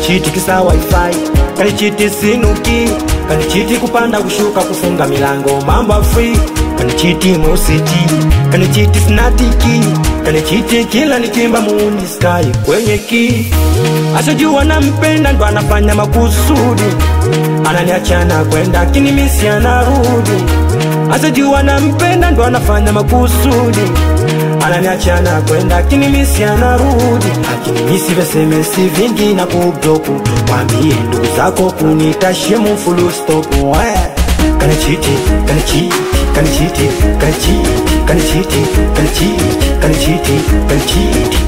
kanichiti kisa wifi kanichiti sinuki kanichiti kupanda kushuka kufunga milango mambo ya free kanichiti mositi kanichiti snatiki kanichiti kila nikimba muuni sky kwenye ki ashajua nampenda ndo anafanya makusudi ananiachana kwenda kinimisi anarudi ashajua nampenda ndo anafanya makusudi ananiachana kwenda kinimisi anarudi akinimisi vesemesi vingi na kubloku wambie ndugu zako kunitashemu fulustopu kanichiti kanichiti kanichiti kanichiti kanichiti kanichiti kanichiti kanichiti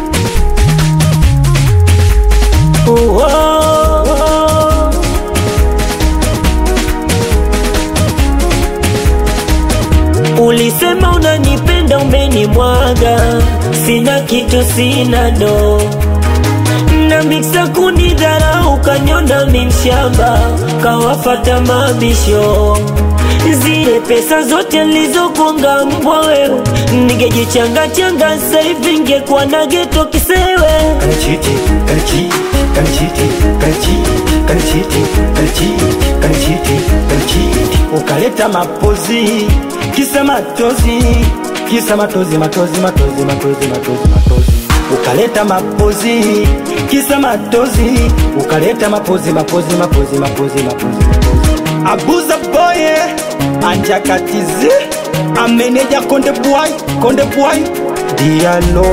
Oh, oh, oh. Ulisema unanipenda umenimwaga, sina kitu, sina do na miksa kunidharau, kanyona mimshamba, kawafata mabisho zile pesa zote nilizokonga mbwa wewe, ningejichanga changa sasa hivi ngekuwa na geto kisewe. kanichiti kanichiti kanichiti kanichiti kanichiti kanichiti kanichiti kanichiti ukaleta mapozi kisa matozi kisa matozi matozi matozi matozi matozi matozi ukaleta mapozi kisa matozi ukaleta mapozi mapozi mapozi mapozi mapozi mapozi abuza boye anjakatizi ameneja konde bwai konde bwai dialo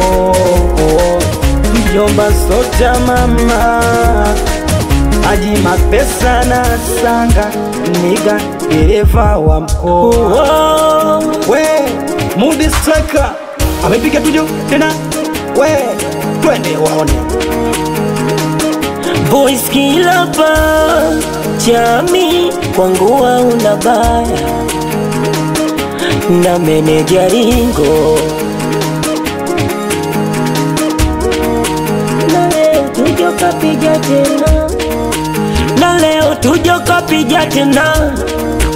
mjomba soja mama aji mapesa na sanga niga dereva wa mkoa Oh, we mudi striker amepiga tujo tena we twende waone boys kila pa chami kwangu hauna baya na meneja ringo na leo tujo kapija tena na leo tujo kapija tena